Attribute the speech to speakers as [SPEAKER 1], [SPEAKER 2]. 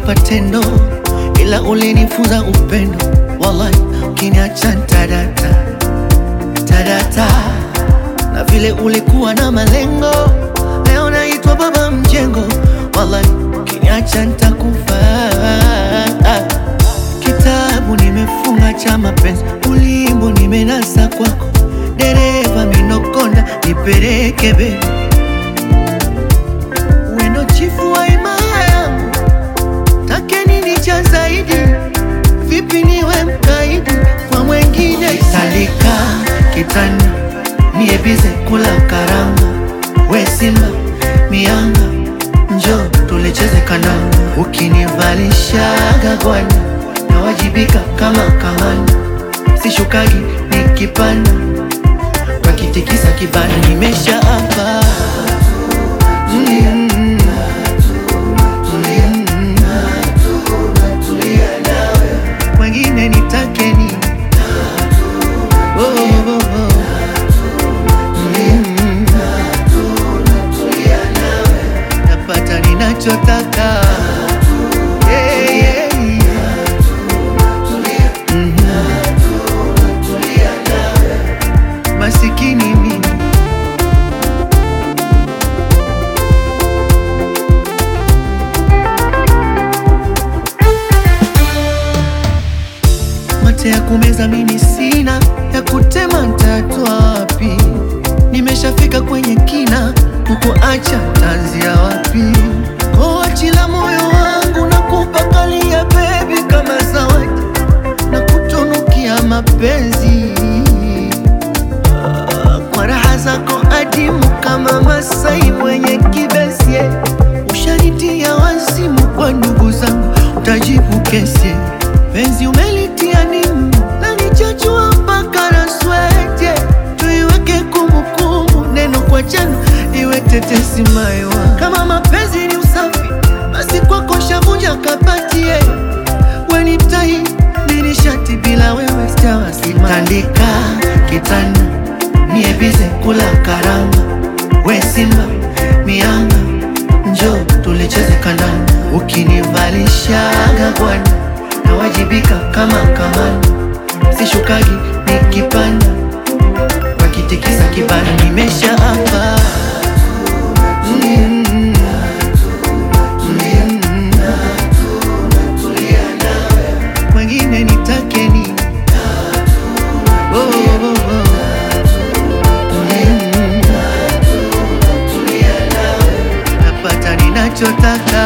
[SPEAKER 1] ulinipa tendo, ila ulinifunza upendo. Wallahi, ukiniacha ntadata tadata, na vile ulikuwa na malengo, leo naitwa baba mjengo. Wallahi, ukiniacha ntakufa. Kitabu nimefunga cha mapenzi, ulimbo nimenasa kwako, dereva minokonda, nipeleke be wendo chifu wa imaya yangu, take nini cha zaidi? Vipi niwe mkaidi kwa mwengine? Salika kitanda niebize kula karanga, we simba mianga, njo tulecheze kananga, ukinivalishaga gwani nawajibika kama kamanda, sishukagi nikipanda wakitikisa kibanda, nimesha hapa mm. Wengine nitake nini? Oh, oh, oh. Mm. Napata ninachotaka Yeah, yeah, yeah. Mhm. Masikini mimi mate ya kumeza mimi sina, ya kutema ntatwa wapi? Nimeshafika kwenye kina, kukuacha tanzia wapi? Koachila moyo wangu na kupakalia bebi kama zawadi na kutunukia mapenzi Ah, kwa raha zako adimu kama Masai mwenye kibesi ushanitia wazimu kwa ndugu zangu, utajibu kesi penzi umelitia nimu na nichachua mpaka na swete, tuiweke kumbukumbu, neno kwa jana iwe tetesi maiwa. Kama mapenzi ni usafi, basi kwako shavunja kapatie weni tai nini shati bila wewe sitawasima. Tandika kitanda niebize kula karanga, we simba mianga, njo tulicheze kandanda, ukinivalishaga bwana nawajibika kama kamanda, sishukagi nikipanda, wakitikisa kibanda, nimesha hapa mm, mm, wengine nitake nini? Oh, oh, oh. Mm. Napata ninachotaka